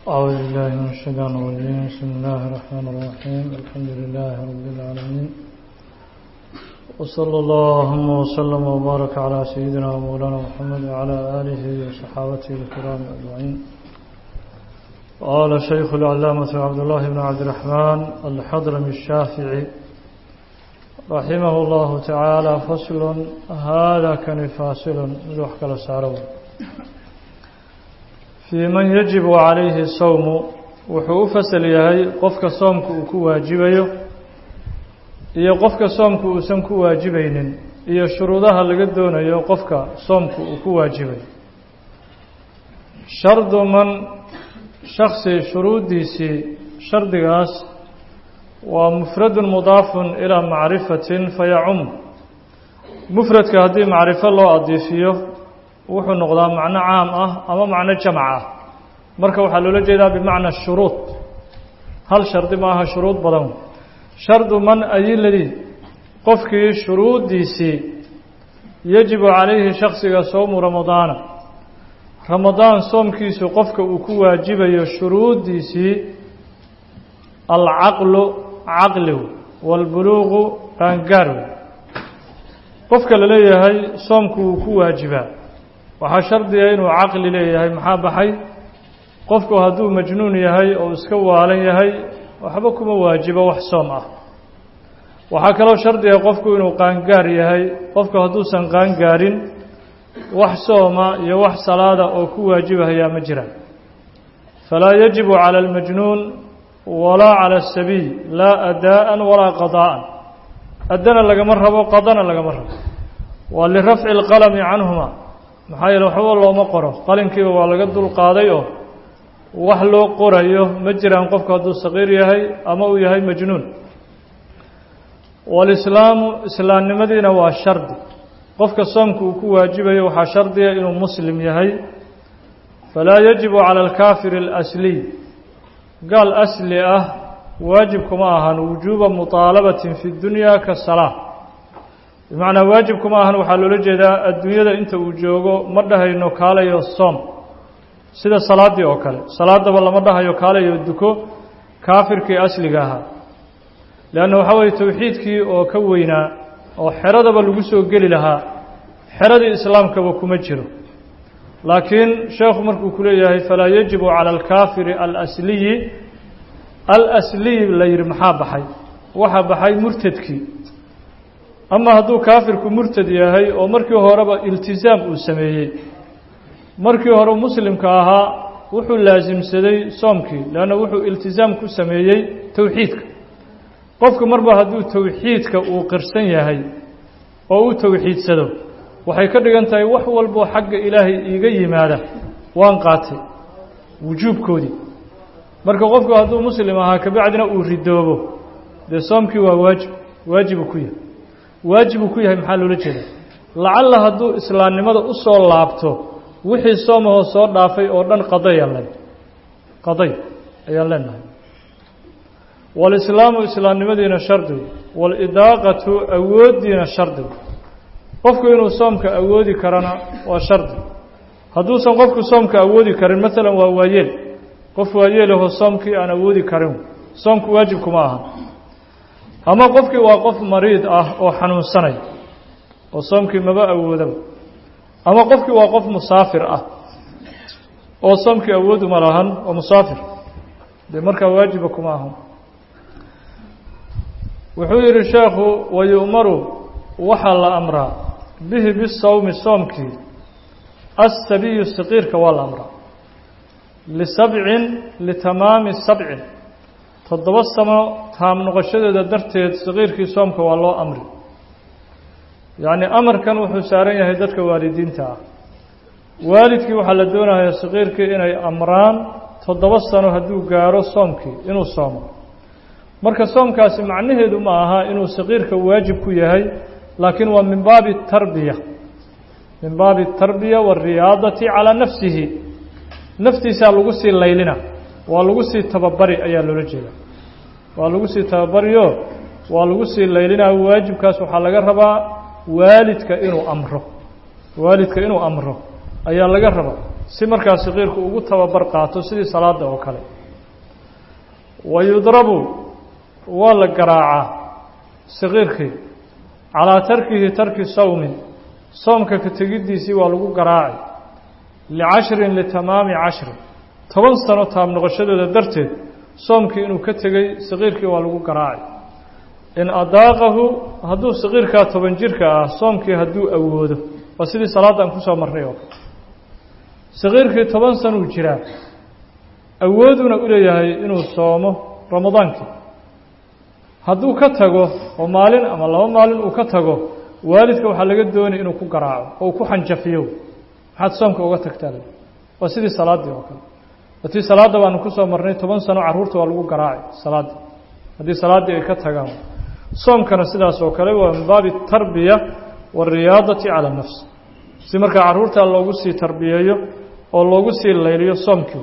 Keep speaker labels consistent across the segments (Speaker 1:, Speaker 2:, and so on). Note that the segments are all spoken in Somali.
Speaker 1: أعوذ بالله من الشيطان الرجيم بسم الله الرحمن الرحيم الحمد لله رب العالمين وصلى اللهم وسلم وبارك على سيدنا ومولانا محمد وعلى آله وصحابته الكرام أجمعين قال شيخ العلامة عبد الله بن عبد الرحمن الحضرمي الشافعي رحمه الله تعالى فصل هذا كان فاصل مدوحك لسارو في من يجب عليه الصوم wuxuu u fasal yahay qofka soomka uu ku waajibayo iyo qofka soomka uusan ku waajibaynin iyo shuruudaha laga doonayo qofka soomka uu ku waajibayo shardu man shaksi shuruuddiisii shardigaas waa mufradun mudaafun ilaa macrifatin fayacum mufradka haddii macrifo loo adiifiyo wuxuu noqdaa macno caam ah ama macno jamac ah marka waxaa loola jeedaa bimacna shuruud hal shardi ma aha shuruud badan shardu man ayiladi qofkii shuruuddiisii yajibu calayhi shaksiga sowmu ramadaana ramadaan soomkiisu qofka uu ku waajibayo shuruuddiisii alcaqlu caqligu waalbuluuqu qaangaarw qofka la leeyahay soomku wuu ku waajibaa waxaa shardiga inuu caqli leeyahay maxaa baxay qofku hadduu majnuun yahay oo iska waalan yahay waxba kuma waajibo wax soom ah waxaa kaloo shardiga qofku inuu qaangaar yahay qofku hadduusan qaangaarin wax sooma iyo wax salaada oo ku waajibahayaa ma jiraan falaa yajibu cala almajnuun walaa cala asabiy laa adaa'an walaa qadaa'an addana lagama rabo qadana lagama rabo waa lirafci alqalami canhuma maxaa yeele waxba looma qoro qalinkiiba waa laga dul qaaday oo wax loo qorayo ma jiraan qofku hadduu saqiir yahay ama uu yahay majnuun walislaamu islaamnimadiina waa shardi qofka soomka uu ku waajibayo waxaa shardiga inuu muslim yahay falaa yajibu cala alkaafiri alasliy gaal asli ah waajib kuma ahan wujuuba muطaalabatin fi dunya ka salaa bimacnaa waajib kuma ahan waxaa loola jeedaa adduunyada inta uu joogo ma dhahayno kaalayo soom sida salaaddii oo kale salaadaba lama dhahayo kaalayo duko kaafirkii asliga ahaa leanna waxaa weeye towxiidkii oo ka weynaa oo xeradaba lagu soo geli lahaa xeradii islaamkaba kuma jiro laakiin sheekhu markuu ku leeyahay falaa yajibu cala alkaafiri alasliyi alasliyi la yidhi maxaa baxay waxaa baxay murtadkii ama hadduu kaafirku murtad yahay oo markii horeba iltisaam uu sameeyey markii hore muslimka ahaa wuxuu laasimsaday soomkii leanna wuxuu iltisaam ku sameeyey towxiidka qofku marba hadduu towxiidka uu qirsan yahay oo uu towxiidsado waxay ka dhigan tahay wax walboo xagga ilaahay iiga yimaada waan qaatay wujuubkoodii marka qofku hadduu muslim ahaa kabacdina uu ridoobo dee soomkii waa waajib waajibuu ku yahay waajibuu ku yahay maxaa loola jeeda lacalla hadduu islaamnimada u soo laabto wixii soomahoo soo dhaafay oo dhan qadayaan len qaday ayaan leenahay walislaamu islaamnimadiina shardigu waalidaaqatu awooddiina shardigu qofku inuu soomka awoodi karana waa shardi hadduusan qofku soomka awoodi karin maalan waa waayeel qof waayeelahoo soomkii aan awoodi karin soomku waajib kuma aha ama qofkii waa qof mariid ah oo xanuunsanaya oo soomkii maba awoodaba ama qofkii waa qof musaafir ah oo soomkii awooduma lahan oo musaafir dee markaa waajiba kuma ahan wuxuu yidhi sheekhu wayu'maru waxaa la amraa bihi bisawmi soomkii asabiyu saqiirka waa la amraa lisabcin litamaami sabcin toddoba samo taam noqoshadeeda darteed saqiirkii soomka waa loo amri yacni amarkan wuxuu saaran yahay dadka waalidiinta ah waalidkii waxaa la doonayaa saqiirkii inay amraan toddoba sano hadduu gaaro soomkii inuu soomo marka soomkaasi macnaheedu ma aha inuu saqiirka waajib ku yahay laakiin waa min baabi tarbiya min baabi tarbiya waariyaadati calaa nafsihi naftiisaa lagu sii laylina waa lagu sii tababari ayaa loola jeeda waa lagu sii tababariyo waa lagu sii laylinaa waajibkaas waxaa laga rabaa waalidka inuu amro waalidka inuu amro ayaa laga rabaa si markaa saqiirku ugu tababar qaato sidii salaada oo kale wa yudrabu waa la garaacaa saqiirkii calaa tarkihi tarki sawmin soomka ka tegiddiisii waa lagu garaacay licashrin litamaami cashrin toban sano taab noqoshadooda darteed soomkii inuu ka tegey saqiirkii waa lagu garaacay in adaaqahu hadduu saqiirkaa toban jirka ah soomkii hadduu awoodo waa sidii salaadaan kusoo marnay oo kale saqiirkii toban sanuu jiraa awooduna u leeyahay inuu soomo ramadaankii hadduu ka tago oo maalin ama laba maalin uu ka tago waalidka waxaa laga doonaya inuu ku garaaco oo uu ku xanjafiyo maxaad soomka uga tagtaa waa sidii salaaddii oo kale watii salaadda baanu kusoo marnay toban sano carruurta waa lagu garaacay salaaddii haddii salaaddii ay ka tagaan soomkana sidaas oo kale waa min baabi tarbiya waariyaadati cala nafs si markaa carruurta loogu sii tarbiyeeyo oo loogu sii layliyo soomkii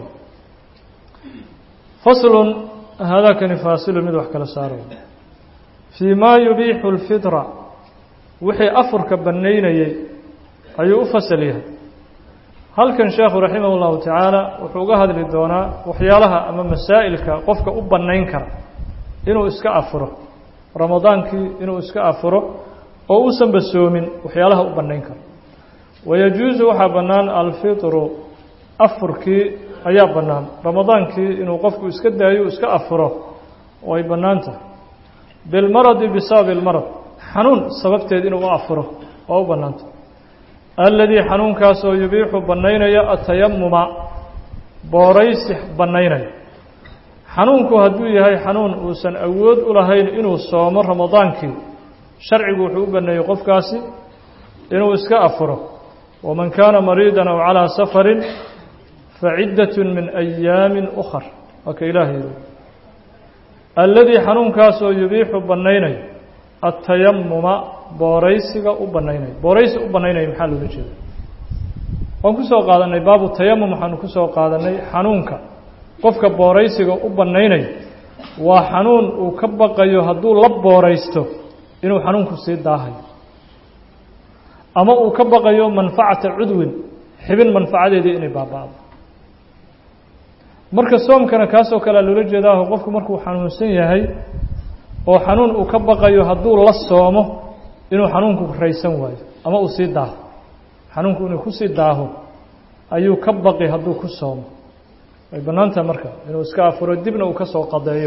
Speaker 1: faslun haadaakani faasilu mid wax kala saaraya fii maa yubiixu lfitra wixii afurka bannaynayey ayuu u fasal yahay halkan sheekhu raximah llahu tacaala wuxuu uga hadli doonaa waxyaalaha ama masaa'ilka qofka u bannayn kara inuu iska afuro ramadaankii inuu iska afuro oo uusanba soomin waxyaalaha u bannayn kara wayajuusu waxaa bannaan alfitru afurkii ayaa bannaan ramadaankii inuu qofku iska daayo iska afuro oo ay bannaan tahay bilmaradi bisababi ilmarad xanuun sababteed inuu u afuro oo u bannaan tahay alladii xanuunkaasoo yubiixu bannaynaya atayamuma booraysi bannaynaya xanuunku hadduu yahay xanuun uusan awood u lahayn inuu soomo ramadaankii sharcigu wuxuu u banneeyey qofkaasi inuu iska afuro waman kaana mariidan aw calaa safarin faciddatun min ayaamin ukhar waa ka ilaahay alladii xanuunkaasoo yubiixu bannaynaya atayamuma booraysiga u bannaynaya booraysi u bannaynaya maxaa loola jeeda waan ku soo qaadanay baabu tayamum waxaanu ku soo qaadanay xanuunka qofka booraysiga u bannaynaya waa xanuun uu ka baqayo hadduu la booraysto inuu xanuunku sii daahayo ama uu ka baqayo manfacata cudwin xibin manfacadeedii inay baaba'do marka soomkana kaasoo kalea loola jeedaaho qofku markuu xanuunsan yahay oo xanuun uu ka baqayo hadduu la soomo inuu xanuunku raysan waayo ama uu sii daaho xanuunku inuu kusii daaho ayuu ka baqi hadduu ku soomo way bannaan tahay marka inuu iska afuro dibna uu ka soo qadeeyo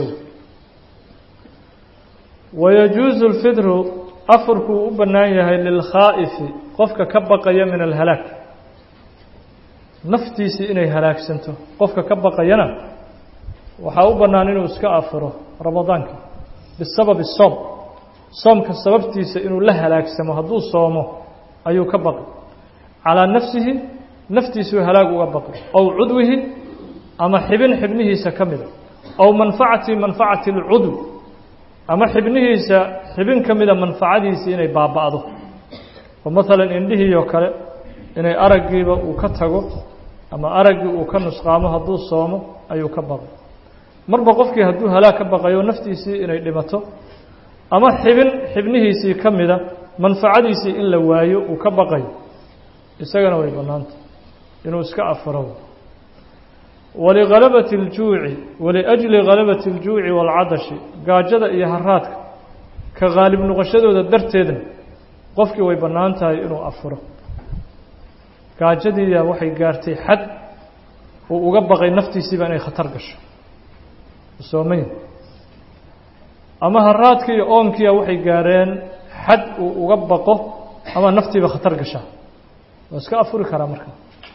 Speaker 1: wayajuusu lfidru afurkuu u bannaan yahay lilkhaa'ifi qofka ka baqaya min alhalaag naftiisii inay halaagsanto qofka ka baqayana waxaa u bannaan inuu iska afuro ramadaanka bisababi soom soomka sababtiisa inuu la halaagsamo hadduu soomo ayuu ka baqi calaa nafsihi naftiisuu halaag uga baqi ow cudwihi ama xibin xibnihiisa ka mida ow manfacati manfacati alcudw ama xibnihiisa xibin ka mida manfacadiisii inay baaba'do oo maalan indhihii oo kale inay araggiiba uu ka tago ama araggii uu ka nusqaamo hadduu soomo ayuu ka baqay marba qofkii hadduu halaag ka baqayo naftiisii inay dhimato ama xibin xibnihiisii ka mida manfacadiisii in la waayo uu ka baqayo isagana way bannaanta inuu iska afuro walihalabati اljuuci waliأjli halabati اljuuci wاlcadashi gaajada iyo haraadka ka haalib noqoshadooda darteedna qofkii way bannaan tahay inuu afuro gaajadiiya waxay gaartay xad uu uga baqay naftiisiiba inay khatar gasho soomay ama haraadkii iyo oonkiia waxay gaareen xad uu uga baqo ama naftiiba khatar gashaa waa iska afuri karaa marka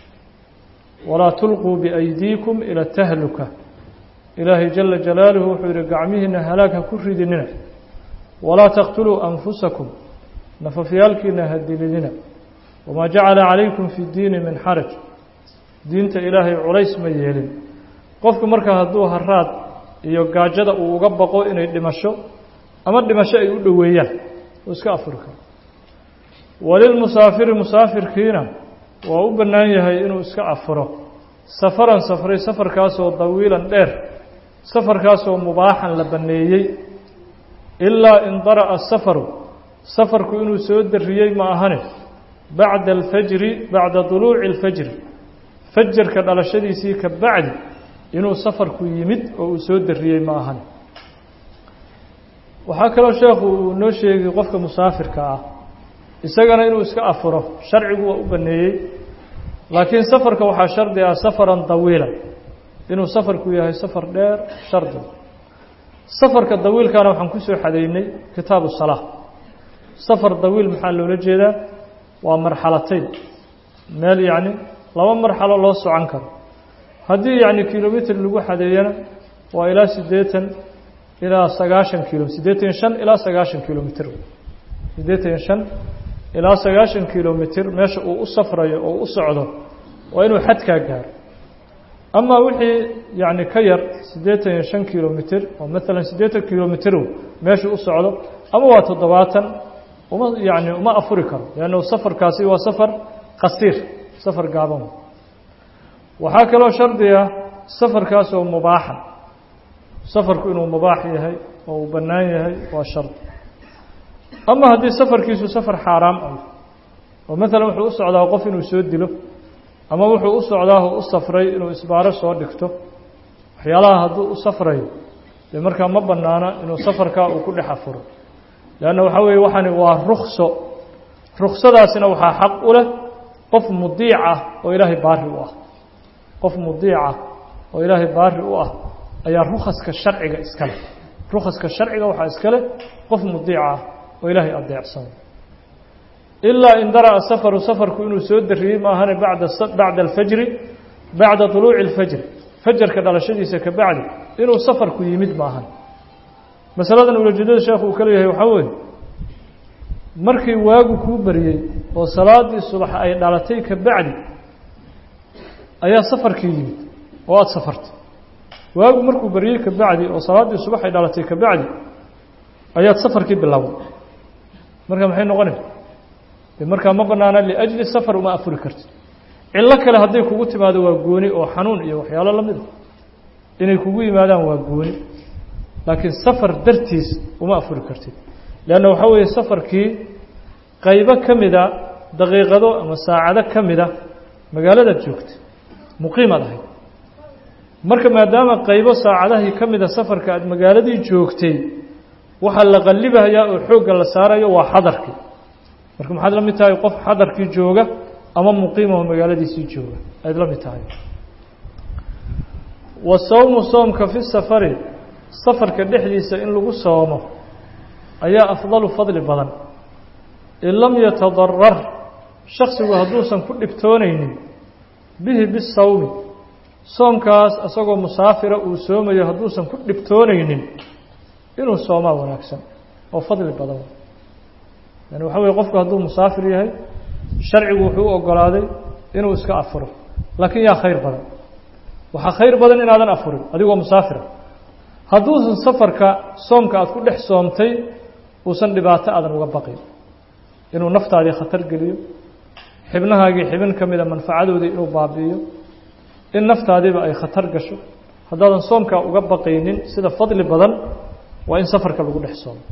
Speaker 1: walaa tulquu biaydiikum ila tahluka ilaahay jala jalaaluhu wuxuu yihi gacmihiina halaag ha ku ridinina walaa taqtuluu anfusakum nafafyaalkiina ha dilidina wamaa jacala calaykum fi diini min xaraj diinta ilaahay culays ma yeelin qofku marka hadduu haraad iyo gaajada uu uga baqo inay dhimasho ama dhimasho ay u dhoweeyaan uu iska afuri karo walilmusaafiri musaafirkiina waa u bannaan yahay inuu iska afuro safaran safray safarkaasoo dawiilan dheer safarkaasoo mubaaxan la banneeyey ilaa in dara'a safaru safarku inuu soo darriyey ma ahane bacda alfajri bacda duluuci alfajri fajarka dhalashadiisii ka bacdi inuu safarku yimid oo uu soo dariyey ma ahan waxaa kaloo sheekhu uu noo sheegay qofka musaafirka ah isagana inuu iska afuro sharcigu waa u baneeyey laakiin safarka waxaa shardi ah safaran dawiila inuu safarku yahay safar dheer shardi safarka dawiilkana waxaan kusoo xadeynay kitaabu salaa safar dawiil maxaa loola jeedaa waa marxalatayn meel yacni laba marxalo loo socon karo haddii yacni kilomitr lagu xadeeyana waa ilaa siddeetan ilaa sagaashan kilo siddeetan iyo shan ilaa sagaashan kilomitr siddeetan iyo shan ilaa sagaashan kilomitr meesha uu u safrayo oo u socdo waa inuu xadkaa gaaro amaa wixii yacni ka yar siddeetan iyo shan kilomitr oo maalan siddeetan kilomitr meesha u socdo ama waa toddobaatan uma yacni uma afuri karo leannu safarkaasi waa safar qasiir safar gaaban waxaa kaloo shardiga safarkaas oo mubaaxa safarku inuu mubaax yahay oo uu bannaan yahay waa shardi ama haddii safarkiisu safar xaaraam ah oo maalan wuxuu u socdaa qof inuu soo dilo ama wuxuu u socdaa oo u safray inuu isbaaro soo dhigto waxyaalaha hadduu u safrayo dee markaa ma bannaana inuu safarkaa uu ku dhex afuro leanna waxaa weeye waxani waa rukso ruksadaasina waxaa xaq u leh qof mudiic ah oo ilaahay baari u ah qof mudiic ah oo ilaahay baari u ah ayaa rukaska sharciga iska leh rukaska sharciga waxaa iska leh qof mudiic ah oo ilaahay adeecsan ilaa in dara'a safaru safarku inuu soo dariyey maahane bacda bacda alfajri bacda طuluuci اlfajri fajarka dhalashadiisa ka bacdi inuu safarku yimid maahan masaladan ulajeedada sheekhu uu ka leeyahay waxaa weeye markii waagu kuu bariyey oo salaadii subax ay dhalatay ka bacdi ayaa safarkii yimid oo aada safartay waagu markuu baryey ka bacdi oo salaaddii subax ay dhalatay ka bacdi ayaad safarkii bilowday marka maxay noqonaysa de markaa ma banaana liajli safar uma afuri kartid cillo kale hadday kugu timaado waa gooni oo xanuun iyo waxyaalo la mida inay kugu yimaadaan waa gooni laakiin safar dartiis uma afuri kartid leanna waxaa weeye safarkii qaybo ka mida daqiiqado ama saacado ka mida magaaladaad joogta muqiimaad ahayd marka maadaama qaybo saacadahii ka mida safarka aad magaaladii joogtay waxaa la qallibayaa oo xoogga la saarayo waa xadarkii marka maxaad la mid tahay qof xadarkii jooga ama muqiimaho magaaladiisii jooga ayaad la mid tahay wa sawmu soomka fi safari safarka dhexdiisa in lagu soomo ayaa afdalu fadli badan in lam yatadarar shaksigu hadduusan ku dhibtoonaynin bihi bisawmi soomkaas isagoo musaafira uu soomayo hadduusan ku dhibtoonaynin inuu soomaa wanaagsan oo fadli badan yani waxa weye qofku hadduu musaafir yahay sharcigu wuxuu u ogolaaday inuu iska afuro laakiin yaa khayr badan waxaa khayr badan inaadan afurin adigoo musaafira hadduusan safarka soomka aad ku dhex soomtay uusan dhibaato aadan uga baqin inuu naftaadii khatar geliyo xibnahaagii xibin ka mida manfacadoodii inuu baabi'iyo in naftaadiiba ay khatar gasho haddaadan soomkaa uga baqaynin sida fadli badan waa in safarka lagu dhex soomo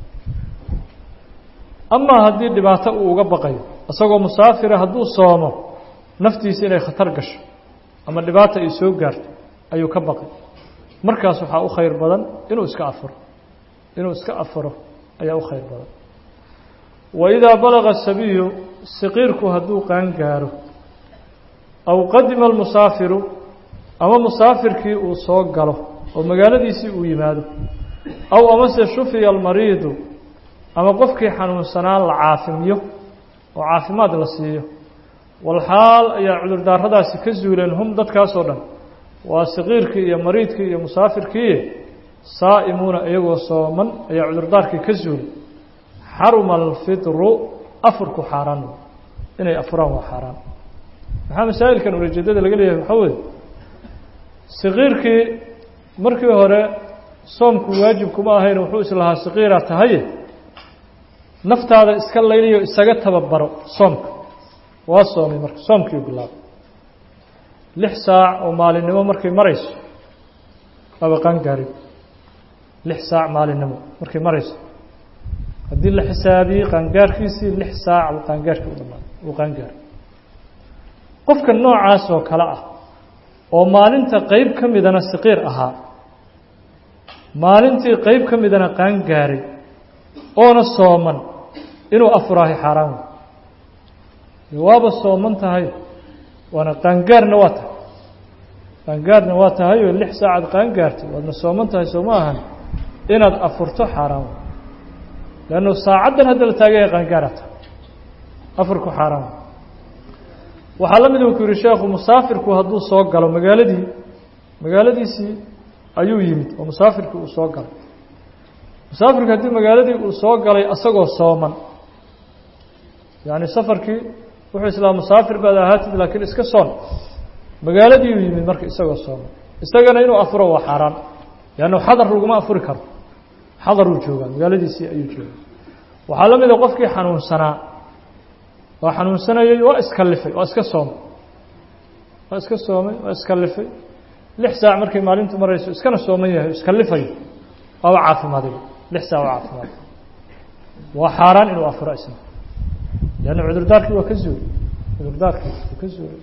Speaker 1: amaa haddii dhibaato uu uga baqayo isagoo musaafira hadduu soomo naftiisa inay khatar gasho ama dhibaata ay soo gaarto ayuu ka baqay markaas waxaa u khayr badan inuu iska afuro inuu iska afuro ayaa u khayr badan wa idaa balaga sabiyu saqiirku hadduu qaan gaaro aw qadima almusaafiru ama musaafirkii uu soo galo oo magaaladiisii uu yimaado aw amase shufiya almariidu ama qofkii xanuunsanaa la caafimiyo oo caafimaad la siiyo walxaal ayaa cudurdaaradaasi ka zuuleen hum dadkaasoo dhan waa saqiirkii iyo mariidkii iyo musaafirkii saa'imuuna iyagoo sooman ayaa cudurdaarkii ka zuulay xaruma alfidru afurku xaaraan inay afuraan waa xaaraan maxaa masaa'ilkan ulajeedada laga leeyahay waxaa weeye saqiirkii markii hore soomku waajib kuma ahayn wuxuu islahaa saqiiraa tahaye naftaada iska layliyo isaga tababaro soomka waa soomay marka soomkii bilaabay lix saac oo maalinimo markay marayso waaba qaangaarin lix saac maalinimo markay marayso haddii la xisaabiyey qaangaarkiisii lix saac qaangaarkii u dhamaaday uu qaangaaray qofka noocaas oo kale ah oo maalinta qeyb ka midana saqiir ahaa maalintii qeyb ka midana qaan gaaray oona sooman inuu afuraahay xaaraan wey waaba sooman tahay waana qaangaarna waa tahay qaangaarna waa tahay oo lix saacad qaangaartay waadna sooman tahay soo ma ahan inaad afurto xaaraan wey leannu saacaddan hadda la taagaya qaangaara tahay afurku xaaraan wey waxaa la mid uu ku yihi sheekhu musaafirku hadduu soo galo magaaladii magaaladiisii ayuu yimid oo musaafirkii uu soo galay musaafirku haddii magaaladii uu soo galay asagoo sooman yacni safarkii wuxuu islaa musaafir baad ahaatid laakiin iska soon magaaladii uu yimid marka isagoo sooman isagana inuu afuro waa xaaraan leannu xadar laguma afuri karo xadaruu joogaa magaaladiisii ayuu joogaa waxaa la mida qofkii xanuunsanaa waa xanuunsanayay waa iskallifay waa iska soomay waa iska soomay waa iskallifay lix saac markay maalintu marayso iskana sooman yahay iskalifayo waaba caafimaaday lix saac waa caafimaaday waa xaaraan inuu afuro isna leanna cudurdaarkii waa ka zuulay cudurdaarkii waa ka zuulay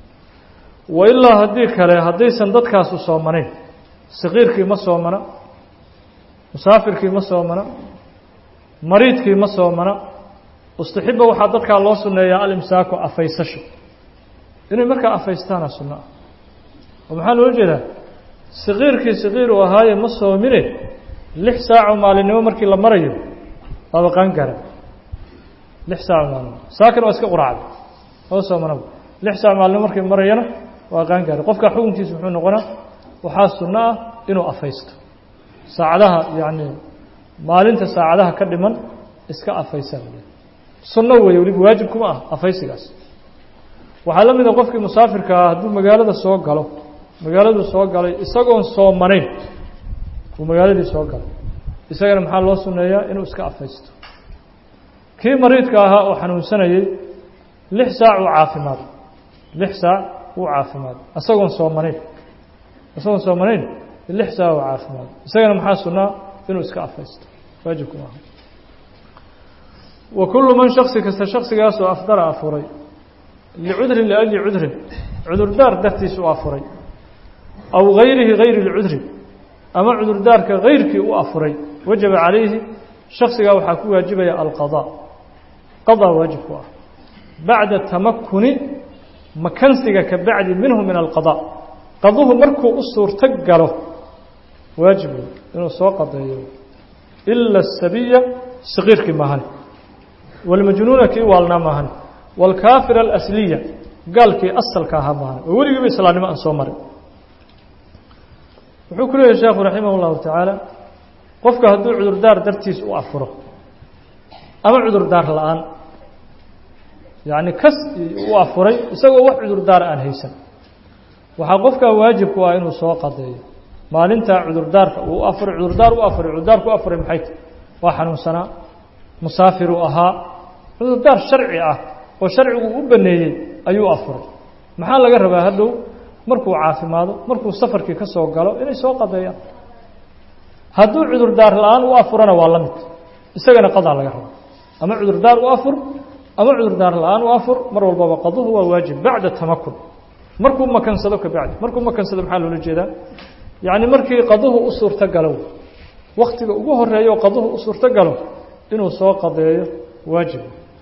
Speaker 1: wa ilaa haddii kale haddaysan dadkaasu soomanayn saqiirkii ma soomana musaafirkii ma soomana mariidkii ma soomana istaxiba waxaa dadkaa loo sunneeyaa alimsaaku afaysasho inay markaa afaystaana sunno ah oo maxaa loola jeedaa saqiirkii saqiir uu ahaaye ma soomine lix saaco maalinimo markii la marayo waaba qaangara lix saaco maalinimo saakin waa iska quraacday oo soomanaba lix saaco maalinimo markii marayana waa qaangara qofka xukunkiisa muxuu noqonaa waxaa sunno ah inuu afaysto saacadaha yacni maalinta saacadaha ka dhiman iska afaysa sunno weeye weliba waajib kuma ah afaysigaas waxaa la mida qofkii musaafirka ah hadduu magaalada soo galo magaaladuu soo galay isagoon soomanayn uu magaaladii soo galay isagana maxaa loo sunneeyaa inuu iska afaysto kii mariidka ahaa oo xanuunsanayey lix saac uu caafimaaday lix saac wuu caafimaaday isagoon soomanayn isagoon soomanayn lix saac uu caafimaaday isagana maxaa sunnaa inuu iska afaysto waajibku maaha wa kullu man shaksi kasta shaksigaasoo afdara afuray licudrin liajli cudrin cudurdaar dartiis u afuray aw gayrihi gayri lcudri ama cudurdaarka gayrkii u afuray wajaba calayhi shaksigaa waxaa ku waajibaya alqadaa qadaa waajib ku ah bacda tamakuni makansiga ka bacdi minhu min alqadaa qaduhu markuu u suurto galo waajib wey inuu soo qadeeyo ila asabiya saqiirkii maahane walmajnuuna kii waalnaa maahane waalkaafira alasliya gaalkii asalka ahaa maahane oo weligiiba islaamnimo aan soo marin wuxuu ku leeyahy sheekhu raximah اllahu tacaala qofka hadduu cudurdaar dartiis u afuro ama cudurdaar la-aan yacni kas u afuray isagoo wax cudurdaar aan haysan waxaa qofkaa waajibku ah inuu soo qadeeyo maalintaa cudurdaarka uu afuray cudurdaar u afuray cudurdaarku u afuray maxay tahy waa xanuunsanaa musaafiruu ahaa cudurdaar sharci ah oo sharcigu u baneeyey ayuu afuray maxaa laga rabaa hadhow markuu caafimaado markuu safarkii ka soo galo inay soo qadeeyaan hadduu cudurdaar la-aan u afurana waa la mid isagana qadaa laga raba ama cudurdaar u afur ama cudurdaar la-aan u afur mar walbaba qaduhu waa waajib bacda tamakun markuu makansado ka bacdi markuu makansado maxaa loola jeedaa yacni markii qaduhu u suurto galo waktiga ugu horeeyo qaduhu u suurto galo inuu soo qadeeyo waajib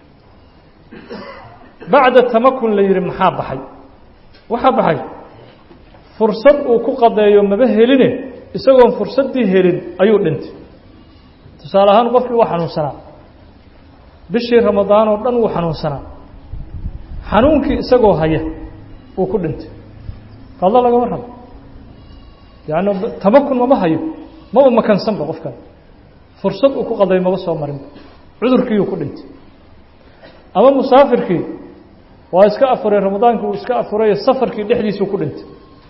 Speaker 1: bacda tamakun la yihi maxaa baxay waxaa baxay fursad uu ku qadeeyo maba heline isagoon fursaddii helin ayuu dhintay tusaale ahaan qofkii waa xanuunsanaa bishii ramadaan oo dhan wuu xanuunsanaa xanuunkii isagoo haya uu ku dhintay qado lagama rabo yaani tamakun mama hayo maba makansanba qofkan fursad uu ku qadeeyo maba soo marinba cudurkiiyuu ku dhintay ama musaafirkii waa iska afuray ramadaankii uu iska afurayo safarkii dhexdiisuu ku dhintay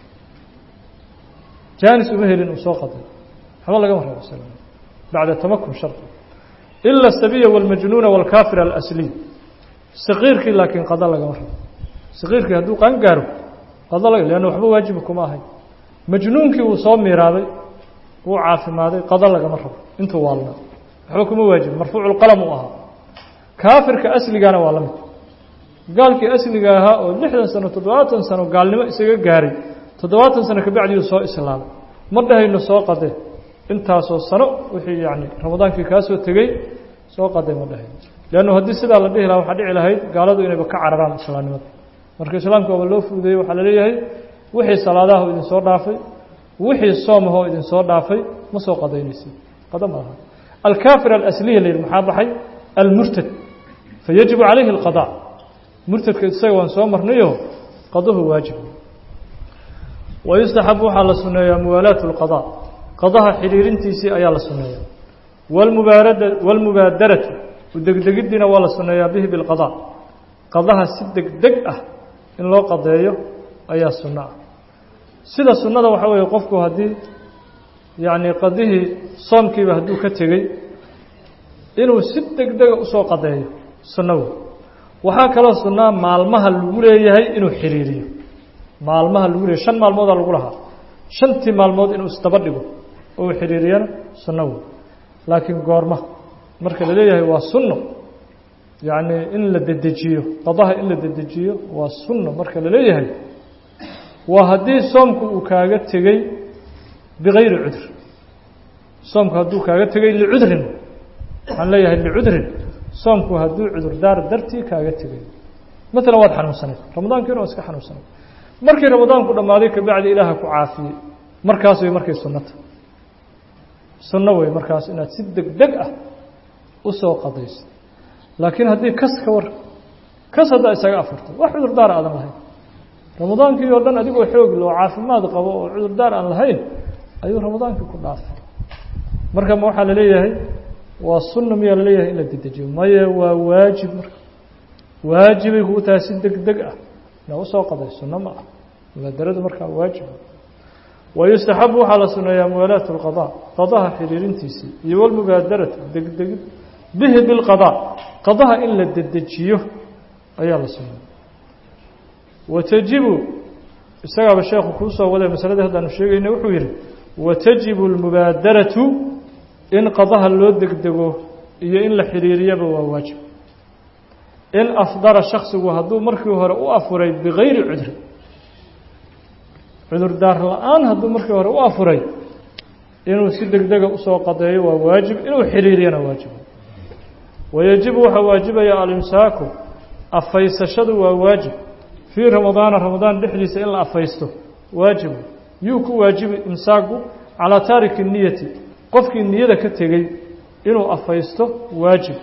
Speaker 1: jaanis uma helin uu soo qaday waxba lagama rabo bacda tamakun shardi ila asabiya walmajnuuna walkaafir alasliy saqiirkii laakiin qada lagama rabo saqiirkii hadduu qaan gaaro qada laga leanna waxba waajiba kuma ahay majnuunkii wuu soo miiraaday wuu caafimaaday qada lagama rabo intuu waalnaa waxba kuma waajiba marfuuculqalam uu ahaa kaafirka asligaana waa la mid gaalkii asliga ahaa oo lixdan sano toddobaatan sano gaalnimo isaga gaaray toddobaatan sano kabacdiuu soo islaamay ma dhahayno soo qade intaasoo sano wixii yani ramadaankii kaa soo tegey soo qaday ma dhahayno leannu haddii sidaa la dhihi lahaa waxaa dhici lahayd gaaladu inayba ka cararaan islaamnimada marka islaamka oba loo fuudeeyey waxaa la leeyahay wixii salaadaha idin soo dhaafay wixii soomahoo idin soo dhaafay ma soo qadaynaysid qada ma aha alkaafir alasliya la yidhi maxaa baxay almurtad fayajibu calayhi alqada murtadka isaga waan soo marnayo qaduhu waajib wayustaxabu waxaa la suneeyaa muwaalaatu lqada qadaha xidhiirintiisii ayaa la suneeyaa walmubaarada walmubaadaratu udegdegiddiina waa la suneeyaa bihi bilqada qadaha si degdeg ah in loo qadeeyo ayaa sunno ah sida sunnada waxaa weeye qofku haddii yacni qadihii soomkiiba hadduu ka tegey inuu si degdega usoo qadeeyo sunno wey waxaa kaloo sunnaa maalmaha lagu leeyahay inuu xiriiriyo maalmaha lagu leeyahy shan maalmoodaa lagu lahaa shantii maalmood inuu isdaba dhigo oo uu xiriiriyana sunno wey laakiin goorma marka la leeyahay waa sunno yacni in la dedejiyo qadaha in la dedejiyo waa sunno marka la leeyahay waa haddii soomku uu kaaga tegey bigayri cudur soomku hadduu kaaga tegey licudrin waxaan leeyahay licudrin soomku hadduu cudurdaar dartii kaaga tegay maalan waad xanuunsanayd ramadaankiina waa iska xanuunsanayd markii ramadaanku dhammaaday kabacdi ilaaha ku caafiyey markaas way markay sunnata sunno wey markaas inaad si deg deg ah usoo qadayso laakiin haddii kas ka war kas haddaa isaga afurto wax cudurdaar aadan lahayn ramadaankii oo dhan adigoo xoog loo caafimaad qabo oo cudurdaar aan lahayn ayuu ramadaankii ku dhaafay marka ma waxaa la leeyahay waa sunna miyaa la leeyahay in la dedejiyo maye waa waajib marka waajibay kugu tahay si deg deg ah ina usoo qaday sunno ma ah mubaadaradu markaa waajib wayustaxabu waxaa la suneeyaa muwaalaatu lqada qadaha xiriirintiisii iyo walmubaadaratu degdegid bihi bilqadaa qadaha in la dedejiyo ayaa la suneeya watajibu isagaaba sheekhu kuu soo waday masaladii haddaanu sheegayna wuxuu yidhi watajibu almubaadaratu in qadaha loo degdego iyo in la xiriiriyaba waa waajib in afdara shaksigu hadduu markii hore u afuray bigayri cudri cudurdaar la-aan hadduu markii hore u afuray inuu si degdega usoo qadeeyo waa waajib inuu xiriiriyana waajib wayajibu waxaa waajibaya alimsaaku afaysashadu waa waajib fii ramadaana ramadaan dhexdiisa in la afaysto waajibu yuu ku waajibi imsaaku calaa taariki niyati qofkii niyada ka tegey inuu afaysto waajib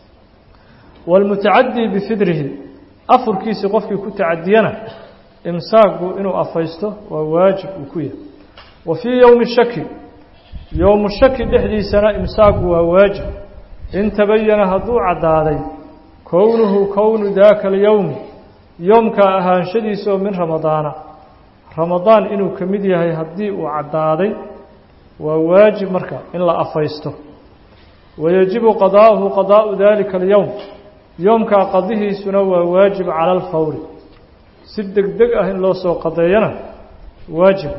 Speaker 1: wاlmutacadii bifidrihi afurkiisii qofkii ku tacadiyana imsaaku inuu afaysto waa waajib uu ku yahay wa fii yowmi shaki yowmu shaki dhexdiisana imsaaku waa waajib in tabayana hadduu caddaaday kownuhu kownu daaka alyowmi yoomkaa ahaanshadiisa oo min ramadaana ramadaan inuu ka mid yahay haddii uu caddaaday waa waajib marka in la afaysto wayajibu qadaa'uhu qadaa'u dalika alyowm yoomkaa qadihiisuna waa waajib cala alfawri si deg deg ah in loo soo qadeeyana waajib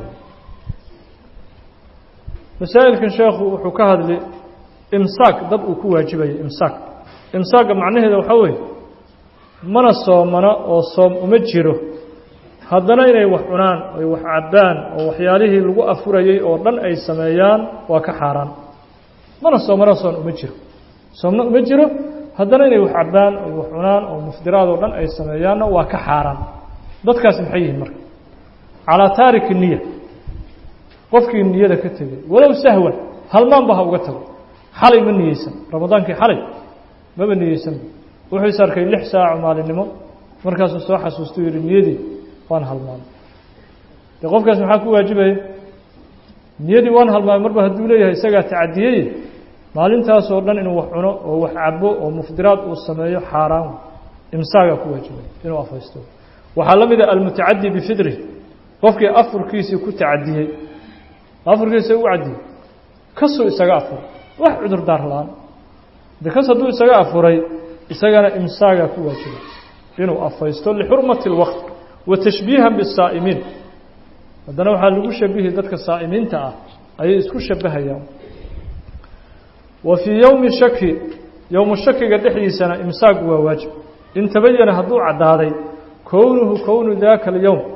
Speaker 1: masaa'ilkan sheekhu wuxuu ka hadli imsaak dad uu ku waajibayo imsaak imsaakga macnaheeda waxaa weeye mana soomana oo soom uma jiro haddana inay wax cunaan ay wax cabbaan oo waxyaalihii lagu afurayey oo dhan ay sameeyaan waa ka xaaraan mana soomana soon uma jiro soomna uma jiro haddana inay wax cabbaan ay wax cunaan oo mufdiraad oo dhan ay sameeyaanna waa ka xaaraan dadkaasi maxay yihiin marka calaa taariki niya qofkii niyada ka tegay walow sahwan halmaanba ha uga tago xalay ma niyeysan ramadaankii xalay maba niyeysanba wuxuu is arkay lix saaco maalinimo markaasuu soo xasuustuu yihi niyadii waan halmaamay dee qofkaas maxaa ku waajibaya niyadii waan halmaamay marba hadduu leeyahay isagaa tacadiyey maalintaasoo dhan inuu wax cuno oo wax cabo oo mufdiraad uu sameeyo xaaraan imsaagaa ku waajibaya inuu afaysto waxaa la mida almutacadi bifidri qofkii afurkiisii ku tacadiyey afurkiisa u cadiyey kasuu isaga afuray wax cudurdaar la-aan de kas hadduu isaga afuray isagana imsaagaa ku waajibay inuu afaysto lixurmati اlwaqt wa tashbiihan bisaa'imiin haddana waxaa lagu shabihi dadka saa'imiinta ah ayay isku shabahayaan wa fii yowmi shaki yowmu shakiga dhexdiisana imsaaku waa waajib in tabayana hadduu caddaaday kownuhu kownu daaka alyowm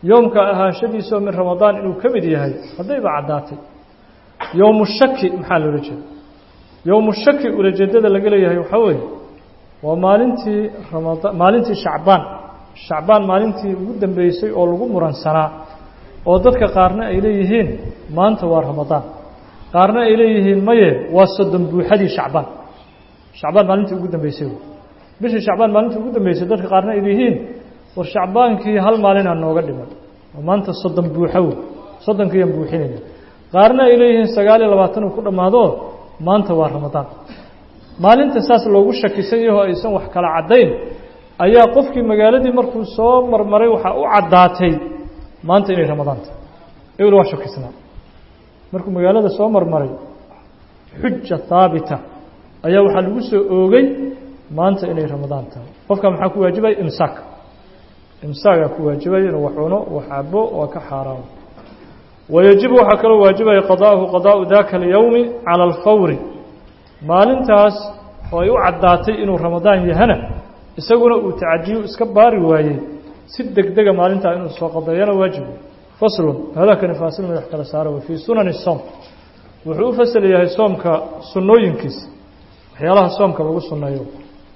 Speaker 1: yoomka ahaanshadiisoo min ramadaan inuu ka mid yahay haddayba caddaatay yowmu shaki maxaa loola jeeda yowmu shaki ulajeedada laga leeyahay waxaa weeye waa maalintii ramadaan maalintii shacbaan shacbaan maalintii ugu dambeysay oo lagu muransanaa oo dadka qaarna ay leeyihiin maanta waa ramadaan qaarna ay leeyihiin maye waa soddon buuxadii shacbaan shacbaan maalintii ugu dambeysay bishii shacbaan maalintii ugu dambeysay dadka qaarna ay leeyihiin war shacbaankii hal maalinaa nooga dhiman oo maanta soddon buuxo wey soddonkiiyaan buuxinayna qaarna ay leeyihiin sagaal iyo labaatan uu ku dhammaado maanta waa ramadaan maalinta saas loogu shakisan yaho aysan wax kala caddayn ayaa qofkii magaaladii markuu soo marmaray waxaa u caddaatay maanta inay ramadaan tahay ebel waa shakisnaa markuu magaalada soo marmaray xuja haabita ayaa waxaa lagu soo oogay maanta inay ramadaan tahay qofka maxaa ku waajibaya imsaak imsaagaa ku waajibaya inuu wax cuno wax cabo waa ka xaaraamo wayajibu waxaa kaloo waajibaya qadaahu qadaau daka alyowmi cala alfawri maalintaas oo ay u caddaatay inuu ramadaan yahana isaguna uu tacadiyu iska baari waayey si degdega maalintaa inuu soo qadeeyana waajibu faslun hadakani faasil madax kala saara wey fii sunani soom wuxuu u fasal yahay soomka sunnooyinkiisa waxyaalaha soomka lagu sunneeyo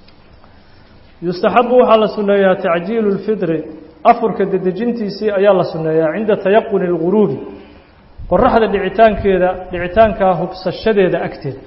Speaker 1: yustaxabu waxaa la sunneeyaa tacjiilu lfidri afurka dedejintiisii ayaa la sunneeyaa cinda tayaquni اlguruubi qoraxda dhicitaankeeda dhicitaankaa hubsashadeeda agteeda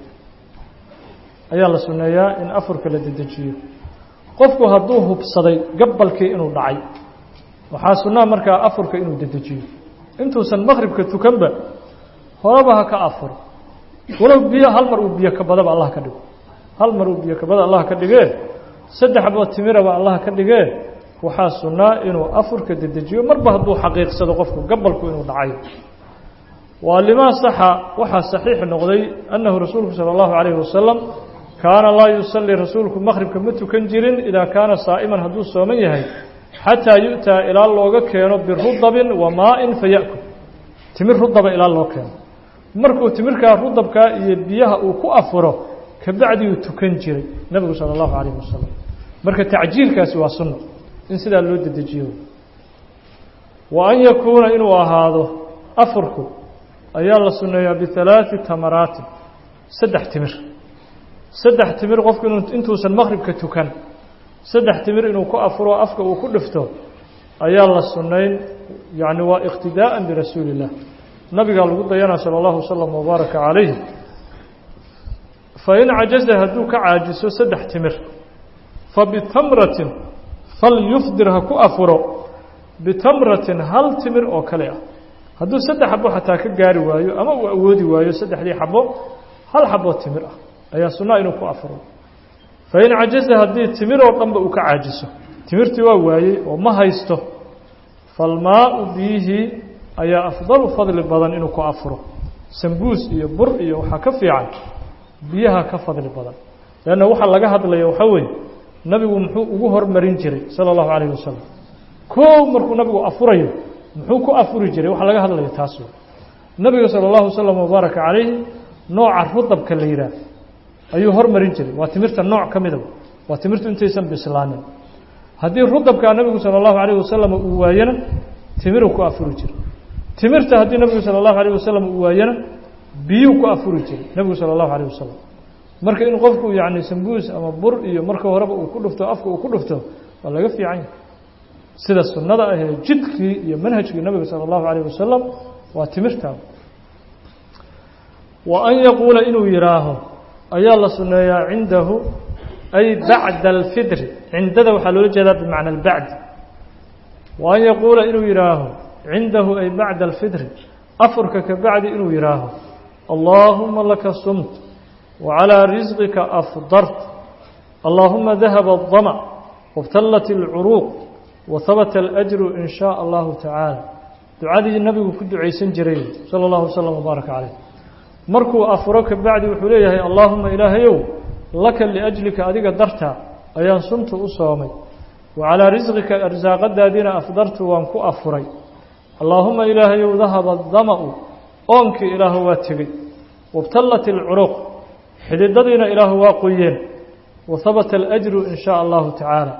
Speaker 1: ayaa la sunneeyaa in afurka la dedejiyo qofku hadduu hubsaday gabalkii inuu dhacay waxaa sunnaa markaa afurka inuu dedejiyo intuusan maqribka tukanba horeba ha ka afuro walow biyo hal mar uu biyo kabadaba allah ka dhigo hal mar uu biyo kabada allah ka dhigee saddex boo timiraba allah ka dhigee waxaa sunnaa inuu afurka dedejiyo marba hadduu xaqiiqsado qofku gabalku inuu dhacayo waa limaa saxa waxaa saxiix noqday annahu rasuulku sala allahu calayhi wasalam kaana laa yusallii rasuulku maqhribka ma tukan jirin idaa kaana saa'iman hadduu sooman yahay xataa yu'taa ilaa looga keeno birudabin wa maa'in fa ya'kul timir rudaba ilaa loo keeno markuu timirkaa rudabkaa iyo biyaha uu ku afuro kabacdiuu tukan jiray nebigu sala allahu calayhi wasalam marka tacjiilkaasi waa sunno in sidaa loo dedejiyo wa an yakuuna inuu ahaado afurku ayaa la sunneeyaa bihalaaثi tamaraatin saddex timir saddex timir qofku inu intuusan maqhribka tukan saddex timir inuu ku afuro afka uu ku dhifto ayaa la sunnayn yacni waa iqtidaa'an birasuuli illah nabigaa lagu dayanaa sala allahu wasalam wabaaraka calayh fain cajaza hadduu ka caajiso saddex timir fabitamratin falyufdir ha ku afuro bitamratin hal timir oo kale ah hadduu saddex xabo xataa ka gaari waayo ama uu awoodi waayo saddexdii xabo hal xaboo timir ah ayaa sunnaa inuu ku afuro fain cajaza haddii timir oo dhanba uu ka caajiso timirtii waa waayey oo ma haysto falmaau biyihii ayaa afdalu fadli badan inuu ku afuro sambuus iyo bur iyo waxaa ka fiican biyaha ka fadli badan leanna waxaa laga hadlaya waxaa weeye nabigu muxuu ugu hormarin jiray sala allahu calayhi wasalam koow markuu nabigu afurayo muxuu ku afuri jiray waxa laga hadlaya taas wey nabiga sala allahu wasalam wabaaraka calayhi nooca rudabka la yidhaah ayuu hormarin jiray waa timirta nooc ka midaba waa timirtu intaysan bislaanin haddii rudabkaa nabigu sala allahu calayh wasalam uu waayana timiruu ku afuri jiray timirta haddii nabigu sala allahu calayh wasalam uu waayana biyuu ku afuri jiray nebigu sala allahu calayh wasalam marka in qofku yacni sambuus ama bur iyo marka horeba uu ku dhufto afka uu ku dhufto waa laga fiican yahay sida sunnada ah ee jidkii iyo manhajkii nabiga sala allahu calayh wasalam waa timirtaa wa an yaquula inuu yidhaaho ayaa la sunneeyaa cindahu ay bacda alfidri cindada waxaa loola jeedaa bimacna albacdi wa an yaquula inuu yidhaaho cindahu ay bacda alfidri afurka ka bacdi inuu yidhaaho allaahuma laka sumt وعلى رزقك أفضرت اللهم ذهب الظمأ وابتلت العروق وثبت الأجر إن شاء الله تعالى دعادي النبي كد عيسى جريل صلى الله وسلم وبارك عليه مركو أفرك بعد وحليه اللهم إلهيو لك لأجلك أديك درتا أيان صمت أصامي وعلى رزقك أرزاق الدادين أفضرت وانكو أفري اللهم إلهيو ذهب الظمأ أنك إله واتقي وابتلت العروق xididadiina ilaahu waa qoyeen wa habata alajru in shaa allahu tacaala